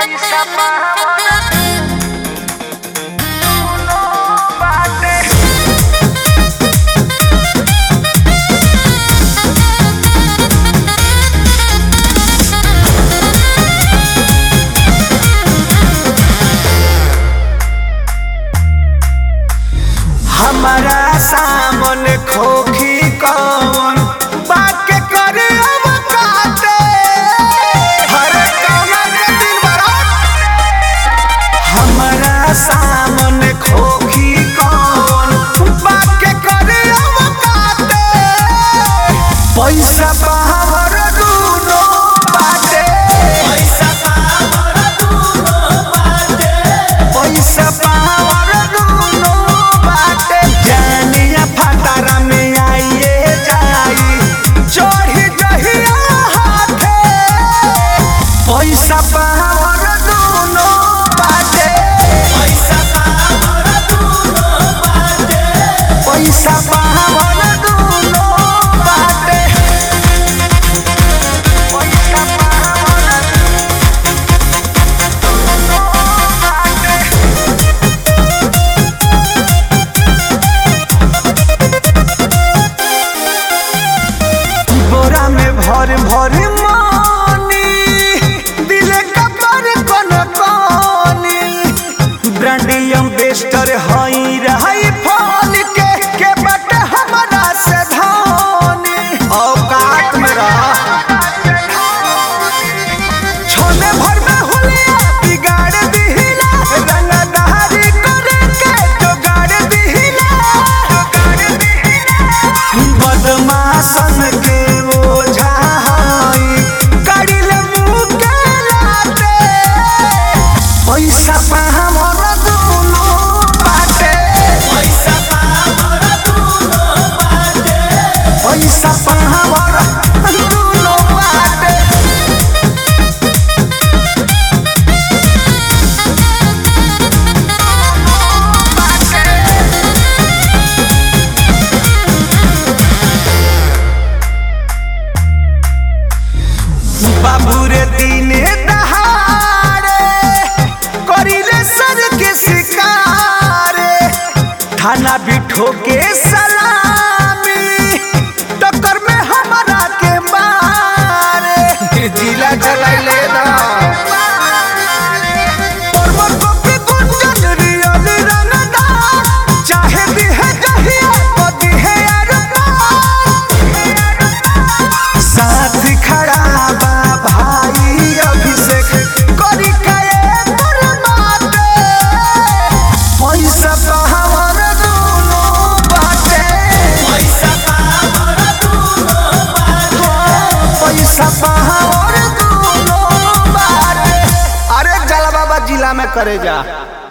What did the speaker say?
पैसा पावना दुनो बाटे हमारा सामन खोखी कौन बाके करे अब काटे हर कौना के दिन बरात हमारा सामन खोखी कौन बाके करे अब काटे पैसा पावर दूनो बाटे पैसा पावर दूनो बाटे पैसा पावर दूनो बाटे जानिया फटारा में आइए जाई चढ़ी जहिया हाथे पैसा पावर दूनो बाटे पैसा पावर दूनो बाटे पैसा पावर दूनो बाटे पैसा पावना दुनो बाटे बोरा में भर भर मानी दिले कपर कोन कोनी ब्रांडियम बेस्टर हई रही फल के के बट हमरा से धानी औकात में रह छोले भर में हुलिया बिगाड़ दिहिला रंगदारी करे के जोगाड़ दिहिला जोगाड़ दिहिला बदमाशन के ओझा हई करिल मुँह के लाते पैसा पाहमर दुनो बाटे पैसा पाहमर दुनो बाटे पैसा पाहमर दुनो बाटे बाबू रे दिने दहाड़े करिले सर के शिकारे थाना बिठो के सलामी टक्कर में हमारा के मारे जिला चलाइले ना परवर कॉपी गुंजन रियल रंगदा चाहे दिहे जहिया ओ दिहे अरमान साथ खड़ा बा भाई अभिषेक करी कए बरमाते पैसा पावर दूनो बाटे पैसा पावर दूनो बाटे पैसा पावर दूनो बाटे अरे जला बाबा जिला में करे जा